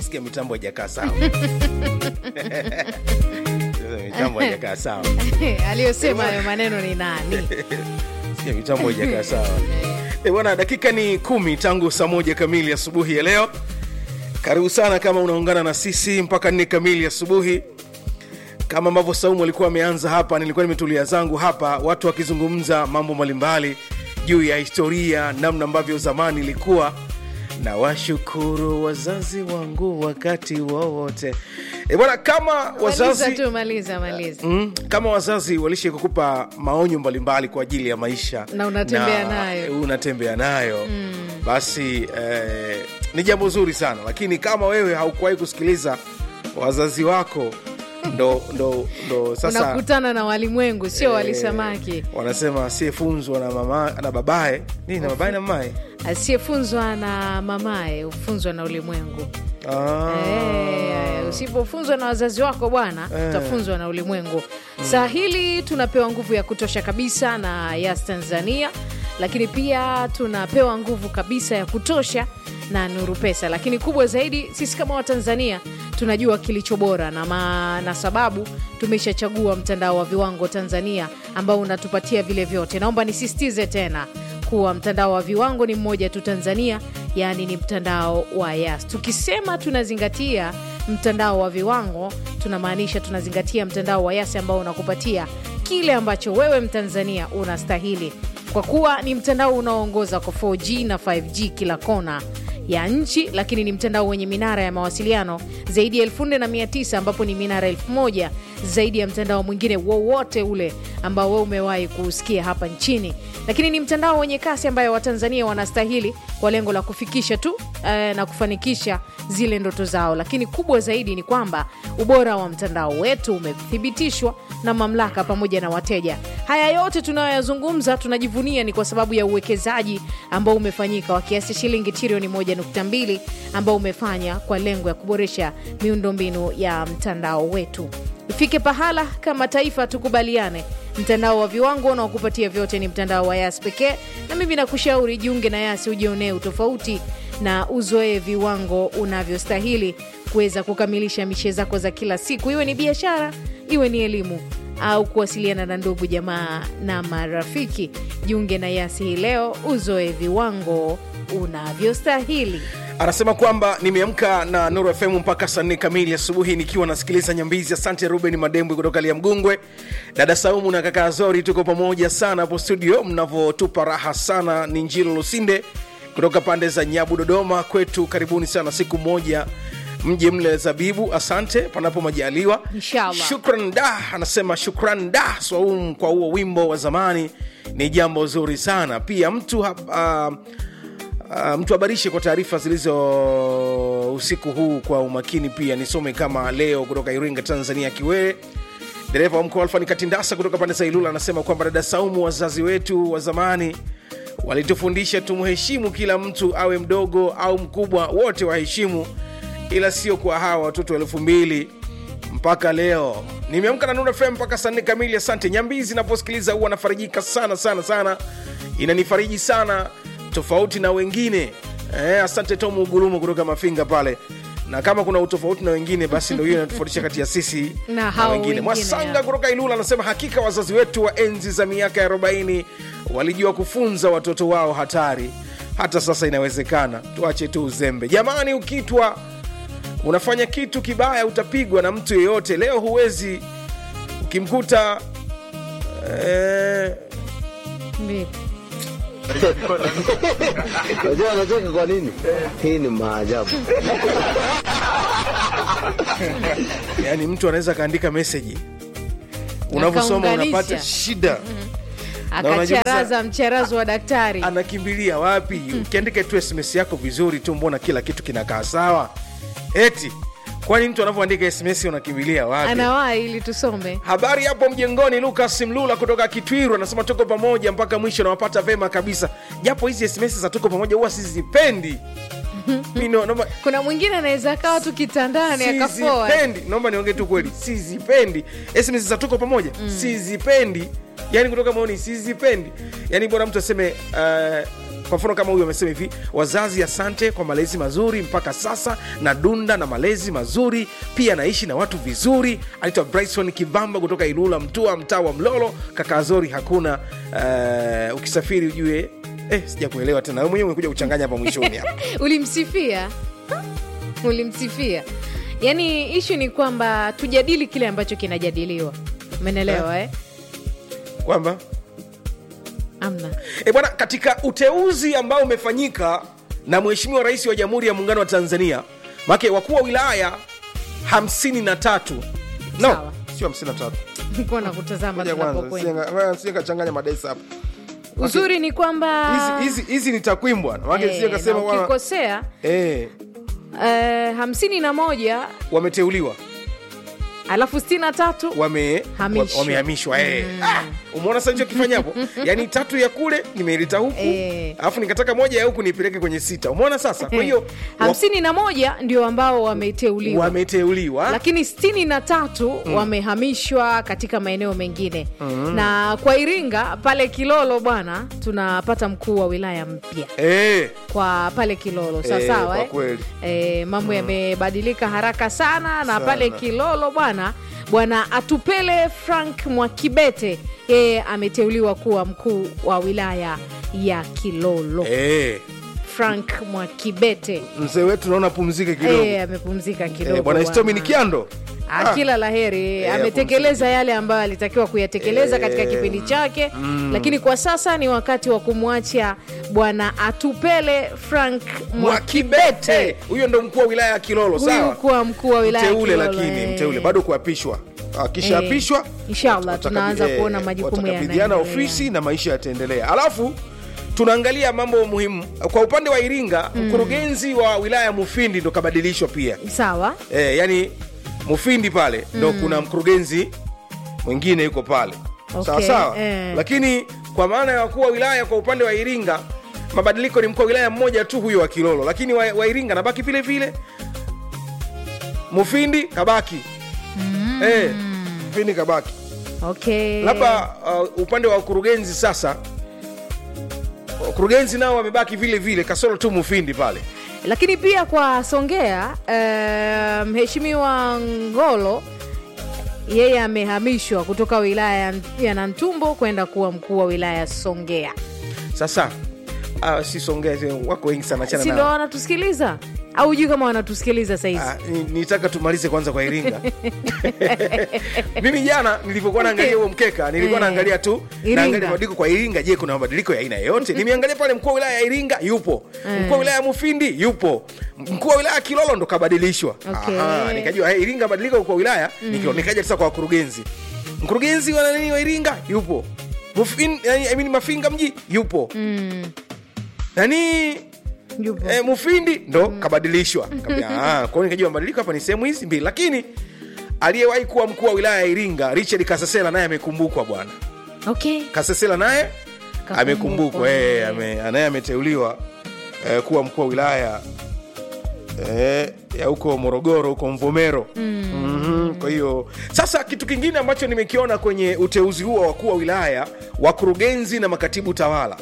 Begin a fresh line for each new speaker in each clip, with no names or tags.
utasikia mitambo haijakaa sawa mitambo haijakaa sawa
aliyosema hayo maneno ni nani
sikia mitambo haijakaa sawa e bwana dakika ni kumi tangu saa moja kamili asubuhi ya leo karibu sana kama unaungana na sisi mpaka nne kamili asubuhi kama ambavyo saumu alikuwa ameanza hapa nilikuwa nimetulia zangu hapa watu wakizungumza mambo mbalimbali juu ya historia namna ambavyo zamani ilikuwa na washukuru wazazi wangu wakati wowote e bwana kama
maliza
wazazi
tu maliza maliza
Mm, kama wazazi walishe kukupa maonyo mbalimbali kwa ajili ya maisha
Na unatembea nayo.
unatembea nayo mm. basi eh, ni jambo zuri sana lakini kama wewe haukuwahi kusikiliza wazazi wako ndo, ndo, ndo sasa
unakutana na walimwengu sio
eh,
walisamaki
wanasema asiyefunzwa na mama na babaye nini na babaye na mamaye
asiyefunzwa na mamaye hufunzwa na ulimwengu
ah.
Eh, usipofunzwa na wazazi wako bwana
Eh.
utafunzwa na ulimwengu saa hili tunapewa nguvu ya kutosha kabisa na yas tanzania lakini pia tunapewa nguvu kabisa ya kutosha na nuru pesa lakini kubwa zaidi sisi kama watanzania tunajua kilicho bora na, ma, na sababu tumeshachagua mtandao wa viwango tanzania ambao unatupatia vile vyote naomba nisisitize tena kuwa mtandao wa viwango ni mmoja tu tanzania yaani ni mtandao wa yas tukisema tunazingatia mtandao wa viwango tunamaanisha tunazingatia mtandao wa yas ambao unakupatia kile ambacho wewe mtanzania unastahili kwa kuwa ni mtandao unaoongoza kwa 4g na 5g kila kona ya nchi lakini ni mtandao wenye minara ya mawasiliano zaidi ya 49 ambapo ni minara 1000 zaidi ya mtandao mwingine wowote ule ambao wewe umewahi kuusikia hapa nchini lakini ni mtandao wenye kasi ambayo watanzania wanastahili kwa lengo la kufikisha tu eh, na kufanikisha zile ndoto zao lakini kubwa zaidi ni kwamba ubora wa mtandao wetu umethibitishwa na mamlaka pamoja na wateja haya yote tunayoyazungumza tunajivunia ni kwa sababu ya uwekezaji ambao umefanyika wa kiasi shilingi trilioni 1.2 ambao umefanya kwa lengo ya kuboresha miundombinu ya mtandao wetu ifike pahala kama taifa tukubaliane mtandao wa viwango unaokupatia vyote ni mtandao wa yas pekee na mimi nakushauri jiunge na yasi ujionee utofauti na uzoee viwango unavyostahili kuweza kukamilisha mishe zako za kila siku iwe ni biashara iwe ni elimu au kuwasiliana na ndugu jamaa na marafiki jiunge na yasi hii leo uzoe viwango unavyostahili
anasema kwamba nimeamka na nuru fm mpaka saa nne kamili asubuhi nikiwa nasikiliza nyambizi asante ruben madembwe kutoka liamgungwe dada saumu na kaka zori tuko pamoja sana hapo studio mnavyotupa raha sana ni njilo lusinde kutoka pande za nyabu dodoma kwetu karibuni sana siku moja mje mle zabibu asante panapo majaliwa
Inshallah.
shukran da anasema shukran da swaum kwa huo wimbo wa zamani ni jambo zuri sana pia mtu hap, uh, Uh, mtu habarishe kwa taarifa zilizo usiku huu kwa umakini pia nisome kama leo kutoka iringa tanzania kiwee dereva wa mkoa alfani katindasa kutoka pande za ilula anasema kwamba dada saumu wazazi wetu wa zamani walitufundisha tumheshimu kila mtu awe mdogo au mkubwa wote waheshimu ila sio kwa hawa watoto elfu mbili mpaka leo nimeamka na Nuru FM mpaka saa nne kamili asante nyambizi naposikiliza huwa nafarijika sana sana sana inanifariji sana tofauti na wengine eh, asante tom ugurumu kutoka mafinga pale na kama kuna utofauti na wengine basi ndo hiyo inatofautisha kati ya sisi
Na hao
wengine
wengine,
mwasanga
ya.
kutoka ilula anasema hakika wazazi wetu wa enzi za miaka ya 40 walijua kufunza watoto wao hatari hata sasa inawezekana tuache tu uzembe jamani ukitwa unafanya kitu kibaya utapigwa na mtu yeyote leo huwezi ukimkuta eh,
Vipi?
Unajua anacheka kwa nini? Hii ni maajabu.
yani mtu anaweza akaandika meseji unavyosoma
Akaunganisha.
unapata shida unajiuliza-
akacharaza mcharazo wa daktari
anakimbilia wapi ukiandika tu sms yako vizuri tu mbona kila kitu kinakaa sawa eti kwani mtu anavyoandika sms unakimbilia wapi
anawahi ili tusome
habari hapo mjengoni lukas mlula kutoka kitwiru anasema tuko pamoja mpaka mwisho nawapata vema kabisa japo hizi sms za tuko pamoja huwa sizipendi Mi no- naomba-
kuna mwingine anaweza akawa tu kitandani akapoa
sizipendi naomba niongee tu kweli sizipendi sms za tuko pamoja sizipendi yani kutoka maoni sizipendi yani bora mtu aseme uh, kwa mfano kama huyu amesema hivi wazazi asante kwa malezi mazuri mpaka sasa na dunda na malezi mazuri pia naishi na watu vizuri anaitwa bryson kivamba kutoka ilula mtua mtaa wa mlolo kaka azori hakuna uh, ukisafiri ujue eh, sija kuelewa tena wewe mwenyewe umekuja kuchanganya hapa mwishoni hapa
ulimsifia ulimsifia yaani ishu ni kwamba tujadili kile ambacho kinajadiliwa umenelewa eh?
kwamba
amna
e bwana katika uteuzi ambao umefanyika na mheshimiwa rais wa jamhuri ya muungano wa tanzania make wakuu wa wilaya 53 no
Sawa.
sio 53
nikuwa na kutazama
Ngoja kwanza
tunapokwenda
sie kachanganya madesa hapa
uzuri ni kwamba
Hizi- hizi hizi ni takwimu bwana make
eh,
sie
na
kasema bwana
ukikosea
eh,
eh, hamsini na moja
wameteuliwa
alafu sitini na tatu
wame
Hamishwa.
wamehamishwa eh. ah, umeona sasa hicho kifanya hapo yaani tatu ya kule nimeileta huku
Eh.
alafu nikataka moja ya huku nipeleke kwenye sita umeona sasa kwa hiyo wa-
hamsini na moja ndio ambao wameteuliwa
wameteuliwa
lakini sitini na tatu wamehamishwa katika maeneo mengine na kwa iringa pale kilolo bwana tunapata mkuu wa wilaya mpya
eh.
kwa pale kilolo
Eh,
sawasawa
kwa
eh,
kweli.
eh, mambo yamebadilika haraka sana na
Sana.
pale kilolo bwana bwana atupele frank mwakibete yeye ameteuliwa kuwa mkuu wa wilaya ya kilolo
Eh.
frank mwakibete
mzee wetu naona pumzike kidogo
Eh, amepumzika kidogo
Eh, bwana istomi ni
bwana.
kiando
Ah, kila la heri ametekeleza yale ambayo alitakiwa kuyatekeleza katika kipindi chake lakini kwa sasa ni wakati wa kumwacha bwana atupele frank mwakibete
mwakibete huyo ndo mkuu wa wilaya ya kilolo
huyu
sawa
kuwa mkuu wa wilaya ya
mteule
Kilolo,
lakini
eh.
mteule bado kuapishwa akishaapishwa
Eh, inshallah,
watakabi-
tunaanza
eh,
kuona majukumu
watakabidhiana
yanaendelea.
ofisi na maisha yataendelea alafu tunaangalia mambo muhimu kwa upande wa iringa mkurugenzi wa wilaya ya mufindi ndo kabadilishwa pia
sawa
eh, yani mufindi pale ndo kuna mkurugenzi mwingine yuko pale
Okay,
sawa sawa
eh.
lakini kwa maana ya wakuu wa wilaya kwa upande wa iringa mabadiliko ni mkuu wa wilaya mmoja tu huyo wa kilolo lakini wa, wa iringa nabaki vile vile mufindi kabaki mm. eh, mufindi kabaki
okay
labda uh, upande wa ukurugenzi sasa wakurugenzi nao wamebaki vile vile kasoro tu mufindi pale
lakini pia kwa songea eh, mheshimiwa ngolo yeye amehamishwa kutoka wilaya ya- ya nantumbo kwenda kuwa mkuu wa wilaya ya songea
sasa uh, si songea wako wengi sana achana
si ndo
nao.
wanatusikiliza au hujui kama wanatusikiliza sahizi
Ah, ni- nitaka tumalize kwanza kwa iringa mimi jana nilivyokuwa naangalia huo mkeka nilikuwa
Eh,
naangalia tu
Iringa.
naangalia mabadiliko kwa iringa je kuna mabadiliko ya aina yoyote nimeangalia pale mkuu wa wilaya ya iringa yupo mkuu wa wilaya ya mufindi yupo mkuu wa wilaya ya kilolo ndo kabadilishwa
Okay.
Aha, nikajua hey, iringa badilika kwa wilaya mm. nikaja sasa kwa wakurugenzi mkurugenzi wa nani wa iringa yupo Mufin, yani, I mean, mafinga mji yupo
mm,
nani
yupo.
e, mufindi ndo kabadilishwa Kaambia, ah, kwa hiyo nikajua mabadiliko hapa ni sehemu hizi mbili lakini aliyewahi kuwa mkuu wa wilaya ya iringa richard kasesela naye amekumbukwa bwana
okay
kasesela naye
Kakumbukwa.
amekumbukwa eh, ame, naye ameteuliwa eh, kuwa mkuu wa wilaya eh, ya huko morogoro huko mvomero mm-hmm. kwa hiyo sasa kitu kingine ambacho nimekiona kwenye uteuzi huo wa wakuu wa wilaya wakurugenzi na makatibu tawala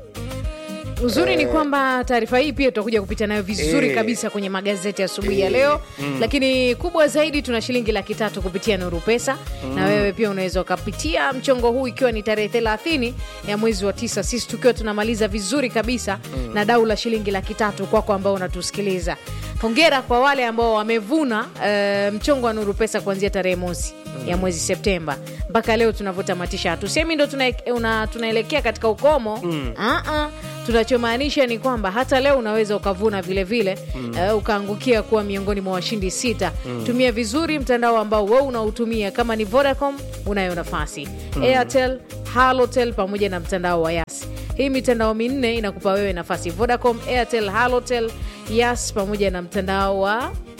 uzuri ni kwamba taarifa hii pia tutakuja kupita nayo vizuri
Eh.
kabisa kwenye magazeti asubuhi ya leo lakini kubwa zaidi tuna shilingi laki tatu kupitia nuru pesa na wewe pia unaweza ukapitia mchongo huu ikiwa ni tarehe thelathini ya mwezi wa tisa sisi tukiwa tunamaliza vizuri kabisa na dau la shilingi laki tatu kwako ambao unatusikiliza hongera kwa wale ambao wamevuna eh, mchongo wa nuru pesa kuanzia tarehe mosi ya mwezi septemba mpaka leo tunavyotamatisha hatusemi ndo tuna, una, tunaelekea katika ukomo mm. uh-uh. tunachomaanisha ni kwamba hata leo unaweza ukavuna vile vile mm. uh, ukaangukia kuwa miongoni mwa washindi sita mm. tumia vizuri mtandao ambao we unautumia kama ni vodacom unayo nafasi mm. airtel halotel pamoja na mtandao wa yas hii mitandao minne inakupa wewe nafasi vodacom airtel halotel yas pamoja na mtandao wa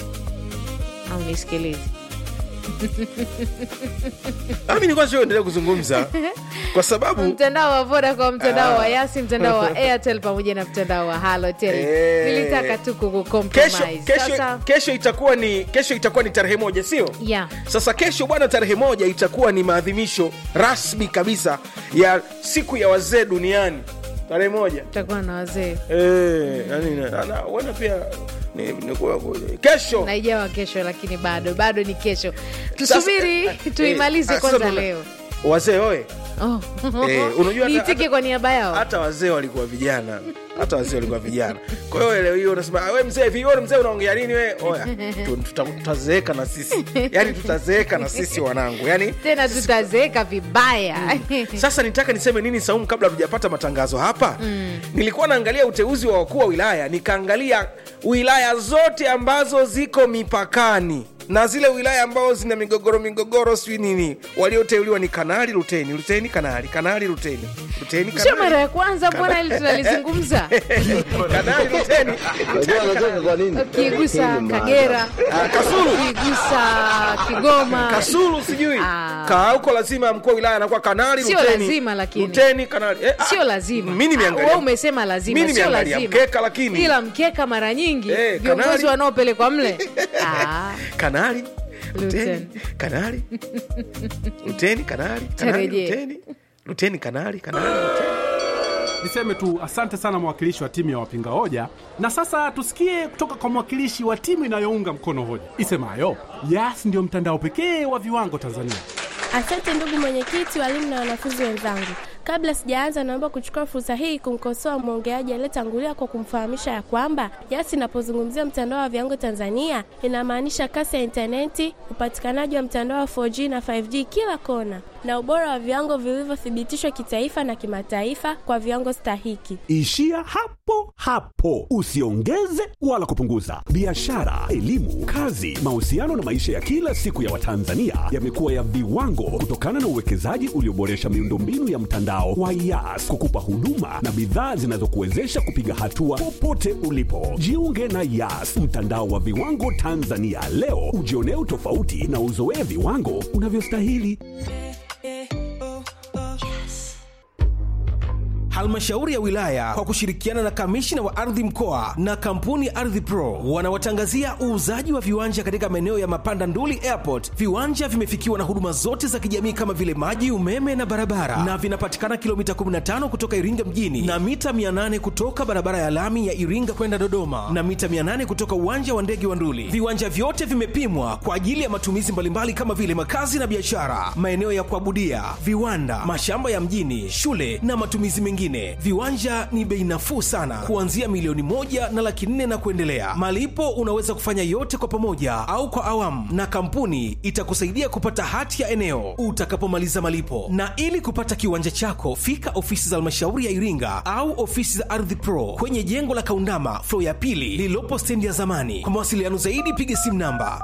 au nisikilizi
Nami nilikuwa sio endelea kuzungumza kwa sababu
mtandao wa vodacom mtandao
Ah.
wa yasi mtandao wa airtel pamoja na mtandao wa halotel
Eh.
nilitaka tu
kesho,
kukucompromise
kesho,
sasa
kesho itakuwa ni kesho itakuwa ni tarehe moja sio
yeah.
sasa kesho bwana tarehe moja itakuwa ni maadhimisho rasmi kabisa ya siku ya wazee duniani tarehe moja
tutakuwa na wazee
Eh, yani na- na- huenda pia ni, ni, kuwa- kesho
na ijawa kesho lakini bado bado ni kesho tusubiri
Sasa, eh,
tuimalize
eh,
kwanza
sasa tuna-
leo
wazee oye
oh.
Eh, unajua hata-
niitike
hata-
kwa niaba yao
hata wazee walikuwa vijana hata wazee walikuwa vijana kwa hiyo leo hiyo unasema "Ah, we mzee vi wewe mzee unaongea nini we oya tu- tuta- tutazeeka na sisi yani tutazeeka na sisi wanangu yani
tena tutazeeka vibaya
sasa nitaka niseme nini saumu kabla hatujapata matangazo hapa mm. nilikuwa naangalia uteuzi wa wakuu wa wilaya nikaangalia wilaya zote ambazo ziko mipakani na zile wilaya ambazo zina migogoro migogoro sijui nini walioteuliwa ni kanali luteni luteni kanali kanali luteni luteni
sio mara
kanali
ya kwanza mbona hili tunalizungumza
kanali luteni
Unajua anacheka kwa nini? Hii
ukigusa
ni
kagera
Ah, kasulu
ukigusa kigoma
kasulu sijui
Ah.
kaa huko lazima mkuu wa wilaya anakuwa kanali
Sio
luteni,
lazima lakini.
luteni kanali eh, ah,
sio lazima
mi
Ah,
nimeangalia
wewe umesema lazima
mi
sio
nimeangalia
lazima
mkeka lakini
ila mkeka mara nyingi
Eh,
viongozi
kanali.
wanaopelekwa mle ah,
kanali luteni
Luteni.
kanali luteni kanali kanali
Tarejee.
luteni luteni kanali kanali luteni
Niseme tu asante sana mwakilishi wa timu ya wapinga hoja, na sasa tusikie kutoka kwa mwakilishi wa timu inayounga mkono hoja isemayo Yas ndio mtandao pekee wa viwango Tanzania.
Asante ndugu mwenyekiti, walimu na wanafunzi wenzangu. Kabla sijaanza, naomba kuchukua fursa hii kumkosoa mwongeaji aliyetangulia kwa kumfahamisha ya kwamba Yas inapozungumzia mtandao wa viwango Tanzania inamaanisha kasi ya intaneti, upatikanaji wa mtandao wa 4G na 5G kila kona, na ubora wa viwango vilivyothibitishwa kitaifa na kimataifa kwa viwango stahiki.
Ishia hapo hapo, usiongeze wala kupunguza. Biashara, elimu, kazi, mahusiano na maisha ya kila siku ya Watanzania yamekuwa ya viwango kutokana na uwekezaji ulioboresha miundombinu ya mtandao wa Yas kukupa huduma na bidhaa zinazokuwezesha kupiga hatua popote ulipo. Jiunge na Yas, mtandao wa viwango Tanzania leo, ujionee utofauti na uzoee viwango unavyostahili.
halmashauri ya wilaya kwa kushirikiana na kamishina wa ardhi mkoa na kampuni ya ardhi pro wanawatangazia uuzaji wa viwanja katika maeneo ya mapanda nduli airport viwanja vimefikiwa na huduma zote za kijamii kama vile maji umeme na barabara na vinapatikana kilomita 15 kutoka iringa mjini na mita 800 kutoka barabara ya lami ya iringa kwenda dodoma na mita 800 kutoka uwanja wa ndege wa nduli viwanja vyote vimepimwa kwa ajili ya matumizi mbalimbali kama vile makazi na biashara maeneo ya kuabudia viwanda mashamba ya mjini shule na matumizi mengine viwanja ni bei nafuu sana kuanzia milioni moja na laki nne na kuendelea malipo unaweza kufanya yote kwa pamoja au kwa awamu na kampuni itakusaidia kupata hati ya eneo utakapomaliza malipo na ili kupata kiwanja chako fika ofisi za halmashauri ya iringa au ofisi za ardhi pro kwenye jengo la kaundama flo ya pili lililopo stendi ya zamani kwa mawasiliano zaidi piga simu namba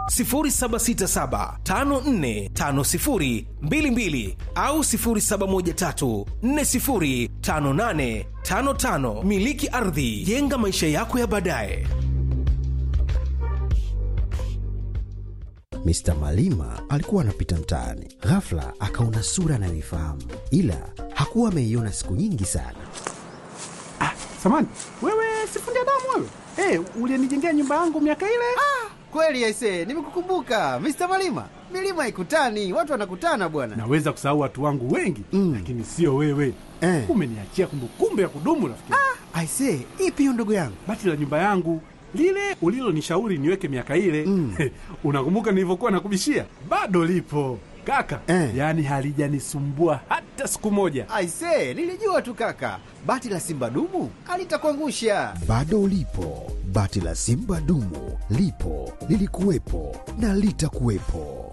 0767545022 au 0713405855 miliki ardhi jenga maisha yako ya baadaye
Mr. Malima alikuwa anapita mtaani, ghafla akaona sura anayoifahamu, ila hakuwa ameiona siku nyingi sana.
Samani wewe, sifundi damu wewe, hey, ulienijengea nyumba yangu miaka ile.
Kweli aise, nimekukumbuka Mr. Malima. Milima ikutani, watu wanakutana bwana.
Naweza kusahau watu wangu wengi
Mm.
lakini sio wewe
Eh.
umeniachia kumbukumbu ya kudumu rafiki.
Aise, ipi hiyo ndugu yangu?
Bati la nyumba yangu lile ulilonishauri niweke miaka ile
Mm.
unakumbuka nilivyokuwa nakubishia? Bado lipo kaka
Eh.
yaani halijanisumbua hata siku moja.
Aise, nilijua tu kaka, bati la simba dumu alitakuangusha.
Bado ulipo, bati la simba dumu lipo, lilikuwepo na litakuwepo.